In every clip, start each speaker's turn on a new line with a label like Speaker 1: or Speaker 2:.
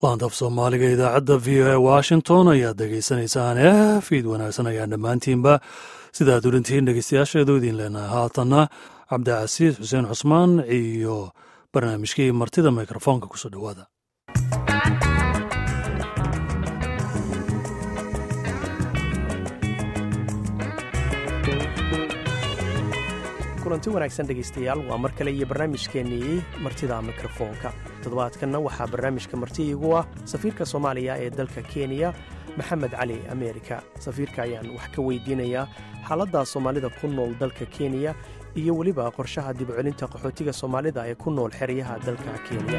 Speaker 1: laantaf soomaaliga idaacadda v o a washington ayaad dhegaysanaysaan fiid wanaagsan ayaan dhammaantiinba sidaad ulintihiin dhegeystayaasheedu idiin leenahay haatanna cabdicasiis xuseen cusmaan iyo barnaamijkii martida mikrofoonka kusoo dhowaada
Speaker 2: kulanti wanaagsan dhegaystayaal waa mar kale iyo barnaamijkeennii martida mikrofoonka toddobaadkanna waxaa barnaamijka marti iigu ah safiirka soomaaliya ee dalka kenya maxamed cali ameerika safiirka ayaan wax ka weydiinayaa xaaladda soomaalida ku nool dalka kenya iyo weliba qorshaha dibcelinta qaxootiga soomaalida ee ku nool xeryaha dalka kenya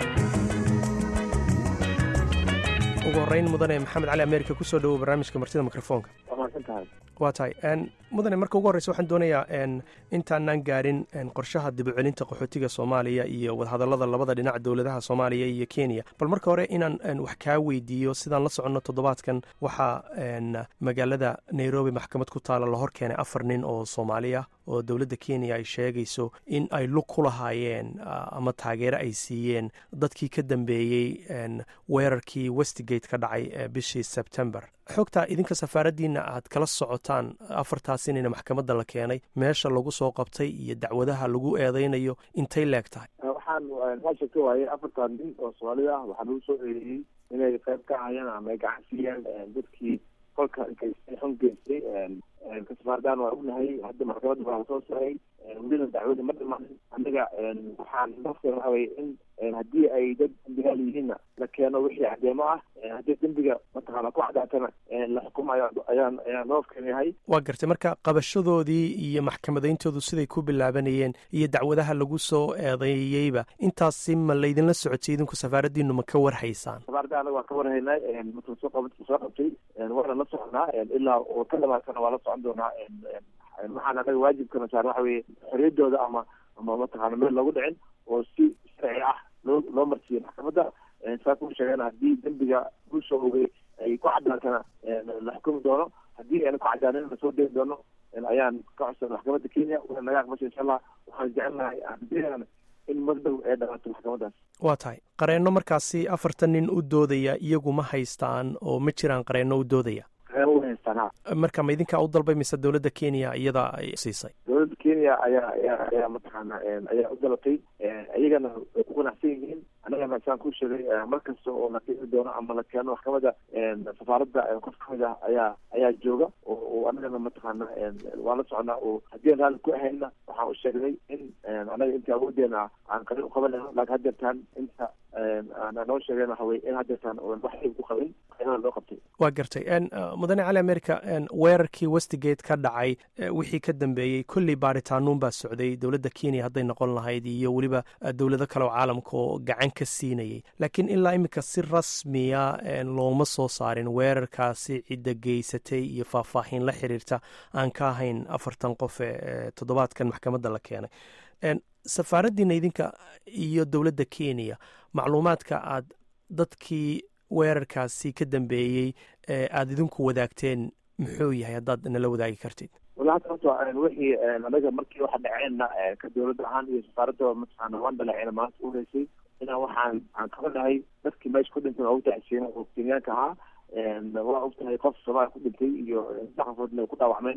Speaker 2: ugu horreyn mudane maxamed cali ameerika kusoo dhowow barnaamijka martida mikrofoonka waa tahay mudane marka ugu horreysa waxaan doonayaa intaanaan gaarin qorshaha dibcelinta qaxootiga soomaaliya iyo wadahadallada labada dhinac dowladaha soomaaliya iyo kenya bal marka hore inaan wax kaa weydiiyo sidaan la soconno toddobaadkan waxaa magaalada nairobi maxkamad ku taala la hor keenay afar nin oo soomaaliya oo dowladda kenya ay sheegayso in ay lug ku lahaayeen ama taageero ay siiyeen dadkii ka dambeeyey weerarkii westgate ka dhacay bishii sebtember xogtaa idinka safaaraddiina aad kala socotaan afartaas inayna maxkamadda la keenay meesha lagu soo qabtay iyo dacwadaha lagu eedaynayo intay leeg tahay
Speaker 3: waxaan meesha ka waayay afartan nin oo soomaalida ah waxaa lagu soo eedeeyey inay qayb ka hayaan ama ay gacan siiyeen dadkii kolka geystay xun geystay kasfaardaan waa ognahay hadda maxkamadda waa soo saray welina dacwada ma dhimaanin anaga waxaan nafteena waxa weye in haddii ay dad dambigaal yihiinna la keeno wixii cadeemo ah haddii dembiga mataqaana ku cadaatana la xukumayo ayaan ayaan noofkan yahay
Speaker 2: waa gartay marka qabashadoodii iyo maxkamadayntoodu siday ku bilaabanayeen iyo dacwadaha lagu soo eedeeyeyba intaasi ma laydinla socotay idinku safaaraddiinu ma ka warhaysaan
Speaker 3: safaaradda anaga waa ka warhaynay marka soo qab soo qabtay waana la soconaa ilaa oo ka dhamaatana waa la socon doonaa waxaan anaga waajibkana saar waxa weye xoriyadooda ama ama mataqaana meel loogu dhicin oo si sharci ah loo loo marsiiyo maxkamadda saa ku sheegeen haddii dembiga ku soo ogay ay ku cadaatana la xukumi doono haddii ayna ku cadaanin lasoo degi doono ayaan ka codsan maxkamadda kenya wana naga aqbasha insha allah waxaan jecelnahay aan in magdhow ay dhamaato maxkamadaas
Speaker 2: waa tahay qareenno markaasi afartan nin u doodaya iyagu ma haystaan oo ma jiraan qareenno u doodaya marka ma idinkaa u dalbay mise dowladda kenya iyada ay siisay
Speaker 3: dowladda kenya ayaa ayaa ayaa mataqaana ayaa u dalabtay iyagana way ku qanacsan yihiin annagana saan ku sheegay mar kasta oo la keeni doono ama la keeno maxkamadda safaaradda qof kamid ah ayaa ayaa jooga oo annagana mataqaana waa la soconaa oo haddii aan raalli ku ahayna waxaan u sheegnay in annaga inta awoodeena aan qarin uqabanayno laakiin haddeertaan inta aan noo sheegeen waxa weye in haddeertaan wax ku qabin qaynada loo qabtay
Speaker 2: waa gartay mudane cali america weerarkii westgate ka dhacay wixii ka dambeeyey kolley baaritaanoun baa socday dowladda kenya hadday noqon lahayd iyo weliba dowlado kale oo caalamka oo gacan ka siinayay laakiin ilaa iminka si rasmiya looma soo saarin weerarkaasi cidda geysatay iyo faahfaahin la xiriirta aan ka ahayn afartan qof ee toddobaadkan maxkamadda la keenay safaaraddiina idinka iyo dowladda kenya macluumaadka aad dadkii weerarkaasi ka dambeeyey ee aada idinku wadaagteen muxuu yahay haddaad nala wadaagi kartid
Speaker 3: walahi horta wixii anaga markii waxa dhaceenna ka dowladda ahaan iyo safaaradda mataqaana waan dhaleeceena maanta uhaysay inaan waxaan aan qabanahay dadkii meesha ku dhintay waa utacsiina oo kenyaanka ahaa waa ogtahay qof soomaaliya ku dhintay iyo saddex qofoodna ku dhaawacmeen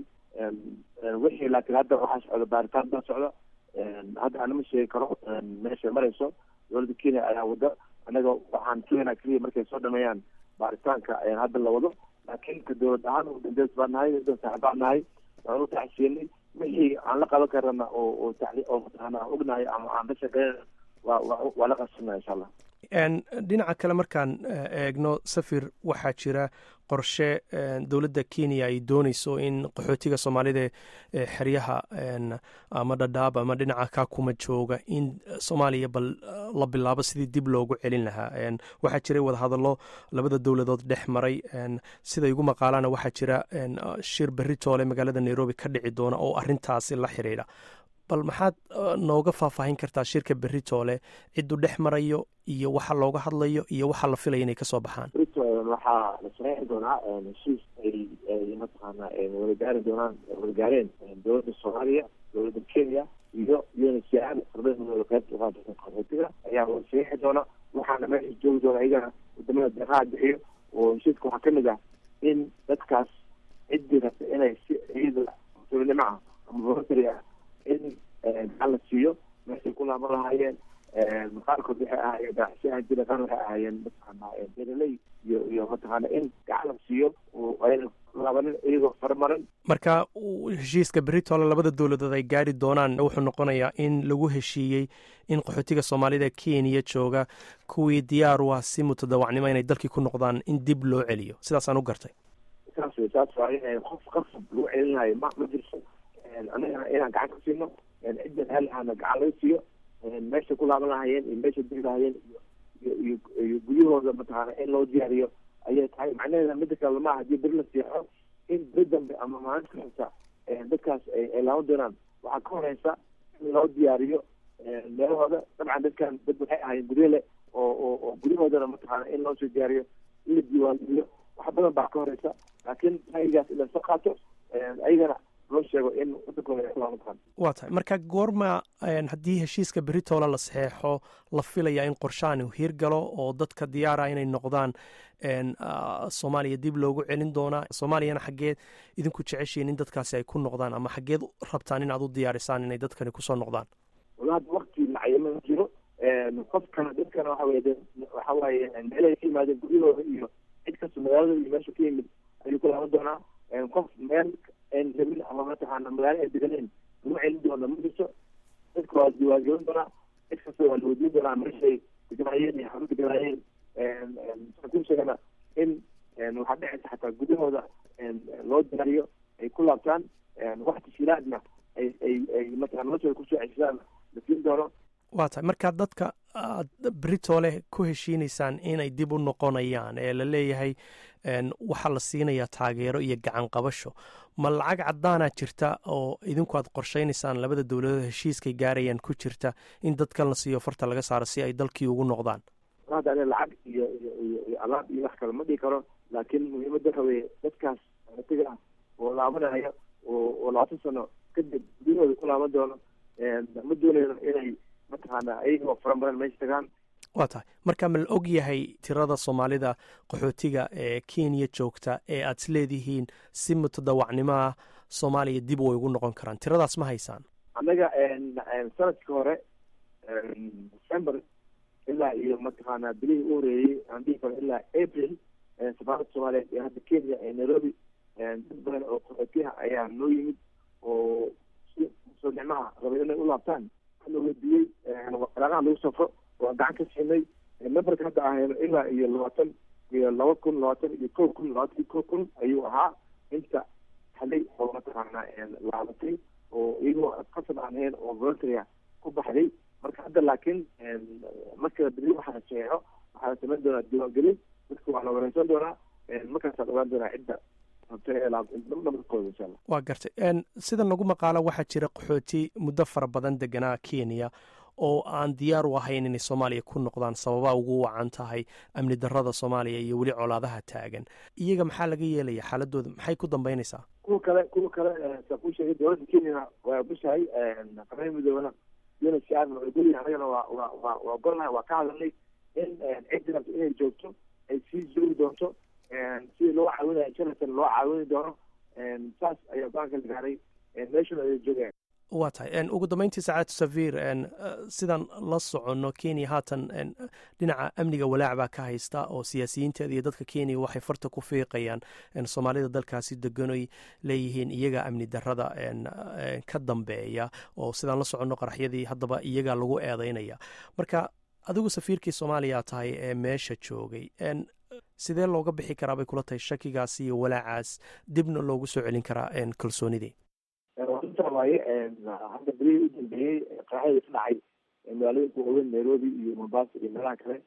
Speaker 3: wixii laakiin hadda waxaa socda baaritaan baa socda hadda anama sheegi karo meesha marayso dowladda kenya ayaa wada anaga waxaan keenaa keliya markay soo dhameeyaan baaritaanka hadda la wado laakiin ka dowlad ahaan dambeys baa nahay dad saaxib baa nahay waan u taxsiinay wixii aan la qaban karana oo oo oo mataqaana aan ognahay ama aan la shaqeynana waa waa waa la qabsanaa insha allah
Speaker 2: dhinaca kale markaan eegno safir waxaa jira qorshe dowladda kenya ay dooneyso in qaxootiga soomaalida ee xeryaha ama dhadhaab ama dhinaca kakuma jooga in soomaaliya bal la bilaabo sidii dib loogu celin lahaa waxaa jiray wadahadallo labada dowladood dhex maray sida igu maqaalaana waxaa jira shir beritoole magaalada nairobi ka dhici doona oo arintaasi la xiriidha bal maxaad nooga faahfaahin kartaa shirka beritoole cidduu dhex marayo iyo waxa looga hadlayo iyo waxa la filaya inay kasoo baxaan
Speaker 3: waxaa la saxeixi doonaa heshiis ay ay mataqaana wada gaari doonaan wada gaareen dowladda soomaaliya dowladda kenya iyo unhcr ardaymadooda qaybta uqaadasa qaxootiga ayaa saxiixi doona waxaana meesha joogi doona iyagana wadamada deeqaha bixiyo oo heshiiska waxaa kamid ah in dadkaas ciddii rabta inay si iyada tulinimo ah ama voluntary ah in gacan la siiyo meeshay ku laaban lahaayeen qaarkood waxay ahaayeen ganacsiyaha jira qaar waxay ahaayeen mataqaana beeraley iyo iyo mataqaana in gacan la siiyo oo ayna laabanin iyagoo farmarin
Speaker 2: marka heshiiska beritole labada dowladood ay gaari doonaan wuxuu noqonayaa in lagu heshiiyey in qaxootiga soomaalida kenya jooga kuwii diyaar u ah si mutadawacnimo inay dalkii ku noqdaan in dib loo celiyo sidaasaan u gartay
Speaker 3: saas wey saas waaye qof qasab lagu celinayo ma ma jirto annagana inaan gacan ka siino cidda helahaana gacan laga siiyo meesha ku laaban lahayeen iyo meesha degi lahayeen iyo iyo iyo guryahooda mataqaana in loo diyaariyo ayay tahay macnaheeda mida kale maaha hadii beri la siixo in beri dambe ama maalinta ku xigta dadkaas ay laaban doonaan waxaa ka horeysa in loo diyaariyo meelahooda dabcan dadkan dad waxay ahaayeen guryo le oo oo oo guryahoodana mataqaana in loo soo diyaariyo in la diiwaangeliyo wax badan baa ka horeysa laakiin ra'yigaas in lasoo qaato ayagana loo sheego in wadankooda ay ku laaban karaan
Speaker 2: waa tahay marka goorma haddii heshiiska beritoole la saxeexo la filayaa in qorshahan uu hirgalo oo dadka diyaara inay noqdaan soomaaliya dib loogu celin doonaa soomaaliyana xaggeed idinku jeceshiin in dadkaasi ay ku noqdaan ama xaggeed rabtaan in aad u diyaarisaan inay dadkani kusoo noqdaan
Speaker 3: walahi wakti macayama ma jiro qofkana dadkana waxa weye waxa waaye meelahay ka yimaadeen guryahooda iyo cid kasta magaalada iyo meesha ka yimid ayuu ku laaban doonaa qof meel aan rabin ama mataqaana magaalo ay deganeyn lagu celin doona ma jirto dadka waa diiwaangelin doonaa cid kasta waa la weydiin doonaa meeshay deganaayeen iyo xaru deganaayeen ku sheegana in waxaa dhecaysa xataa gudahooda loo diyaariyo ay ku laabtaan wax tashiilaadna ay ay ay mataqana noloshooda kusoo ceshadaan la siin doono
Speaker 2: waa tahay markaa dadka aad beritoole ku heshiinaysaan inay dib u noqonayaan ee la leeyahay waxaa la siinayaa taageero iyo gacan qabasho ma lacag caddaanaa jirta oo idinku aad qorshaynaysaan labada dowladood heshiiskay gaarayaan ku jirta in dadkan la siiyo farta laga saaro si ay dalkii ugu noqdaan
Speaker 3: hadda ane lacag iyo iyo iyo iyo alaab iyo wax kale ma dhihi karo laakiin muhiimadda waxa weeye dadkaas tiga ah oo laabanaya oo oo labaatan sano kadib guryahooda ku laaban doono ma doonayno inay mataqaana ayagoo faramaran meesha tagaan
Speaker 2: waa tahay marka ma la og yahay tirada soomaalida qaxootiga ee kenya joogta ee aad is leedihiin si mutadawacnimo ah soomaaliya dib way ugu noqon karaan tiradaas ma haysaan
Speaker 3: annaga sanadkii hore december ilaa iyo mataqaana bilihii u horeeyey aan dhihi karo ilaa april safaaradda soomaaliyeed ee hadda kenya ee nairobi dad badan oo qaxootiyaha ayaa noo yimid oo si soo nicmaha rabay inay u laabtaan la weydiiyey waraaqaha lagu safro waa gacan ka siinay numberka hadda ahayno ilaa iyo labaatan iyo laba kun labaatan iyo kow kun labaatan iyo kow kun ayuu ahaa inta xalay oo mataqaana laabatay oo iyagoo qasab aan ahayn oo voluntarya ku baxday marka hadda laakiin marka beri waxaa la saxeexo waxaa la samayn doonaa diiwaangelin dadka waa la wareysan doonaa markaasaad ogaan doonaa cidda nabarkooda insha allah
Speaker 2: waa gartay sida nagu maqaalo waxaa jira qaxooti muddo fara badan deganaa kenya oo aan diyaar u ahayn inay soomaaliya ku noqdaan sababaa ugu wacan tahay amni darada soomaaliya iyo weli colaadaha taagan iyaga maxaa laga yeelaya xaaladooda maxay ku dambeynaysaa
Speaker 3: kuwa kale kuwa kale saa kuu sheegay dowladda kenya waa bushahay qaramada midoobana unhcr waa golyahay anagana waa waa waa waa golnahay waa ka hadalnay in ciddi rabta inay joogto ay sii joogi doonto sidii loo caawinaya jonathan loo caawini doono saas ayaa go-aanka la gaaray meeshuna ay joogeen
Speaker 2: waa tahay ugu dambeyntii sacaad safiir sidaan la soconno kenya haatan dhinaca amniga walaac baa ka haysta oo siyaasiyiinteeda iyo dadka kenya waxay farta ku fiiqayaan soomaalida dalkaasi deganoy leeyihiin iyaga amni darada ka dambeeya oo sidaan la soconno qaraxyadii haddaba iyaga lagu eedeynaya marka adigu safiirkii soomaaliya tahay ee meesha joogay sidee looga bixi karaa bay kula tahay shakigaas iyo walaacaas dibna loogu soo celin karaa kalsoonidii
Speaker 3: intaa waaye hadda berihii u dambeeyey qaraxyadii ka dhacay magaalooyinka waaweyn nairobi iyo mombasa iyo meelaha kale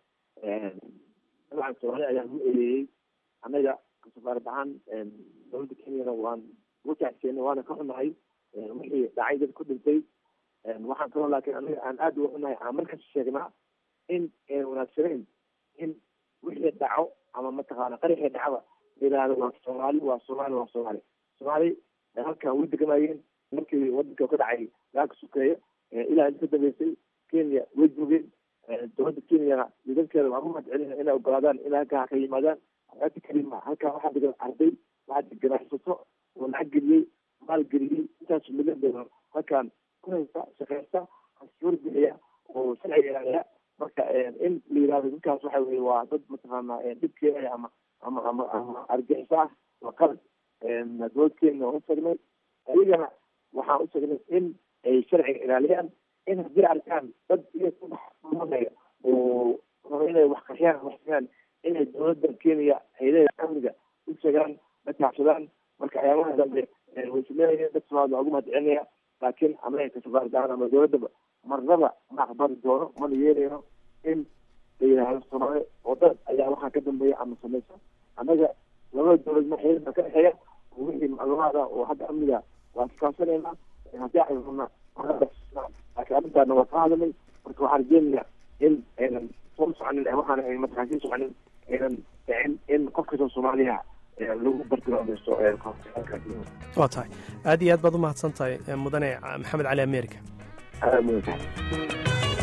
Speaker 3: dabcan soomaali ayaa lagu eedeeyey annaga safaarad ahaan dowladda kenyana waan ugu tacseenay waana ka xunahay wixii dhacay dad ku dhintay waxaan kaloo laakiin annaga aan aada uga xunahay aan markaas sheegnaa in ayna wanaagsaneyn in wixii dhaco ama mataqaana qaraxii dhacaba yidhaahdo waa soomaali waa soomaali waa soomaali soomaali halkan way degamayeen markii wadanka ka dhacay dagaalka sukeeya ilaa inta ka dambeysay kenya way joogeen dowladda kenyana nidankeeda waan u mahadcelina inay ogolaadaan in halkaa ka yimaadaan xayaati kalima halkaa waxaa degan arday waxaa ganacsato oo lacag geliyey maal geliyey intaas milyan doolar halkaan ku haysta shaqeysta cashuur bixiya oo sharciga ilaaliya marka in la yihahdo dadkaas waxa weye waa dad mataqaana dhib keenaya ama ama ama ama argixis ah waa qalad dowlad kenya waan utagnay ayagana waxaan utagnay in ay sharciga ilaaliyaan in haddii arkaan dad iyo kubaxmanaya oo raba inay wax qaxiyaan waxsiyaan inay dowladda kenya hayadaha amniga u sheegaan la kaabsadaan marka ayaamaha dambe way sameynayeen dad somaali waa ugu mahadcelinaya laakiin anaga kasabaardaan ama dowladdaba marnaba ma aqbali doono mana yeelayno in la yidhaahdo soomaali oo dad ayaa waxaa ka dambeeya ama samaysa annaga labada dowlad maxayad baa ka dhexeeya oo wixii macluumaada oo hadda amniga waa iskaasanaynaa haddii ay rabna laakiin arrintaana waa ka hadalay marka waxaan rajeynayaa in aynan soo soconin waxaana ay mataqaan sii soconin aynan dhicin in qof kastoo soomaaliya lagu bartilmaameysto
Speaker 2: waa tahay aad iyo aad baad u mahadsan tahay mudane maxamed cali america
Speaker 3: aad mudan tahay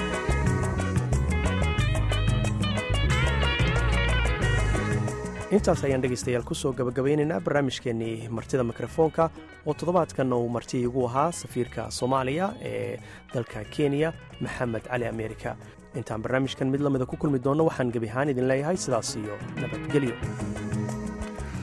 Speaker 2: intaas ayaan dhegaystayaal ku soo gabagabaynaynaa barnaamijkeennii martida mikrofoonka oo toddobaadkan uu marti igu ahaa safiirka soomaaliya ee dalka kenya maxamed cali america intaan barnaamijkan mid lamida ku kulmi doonno waxaan gebi ahaan idin leeyahay sidaas iyo nabadgelyo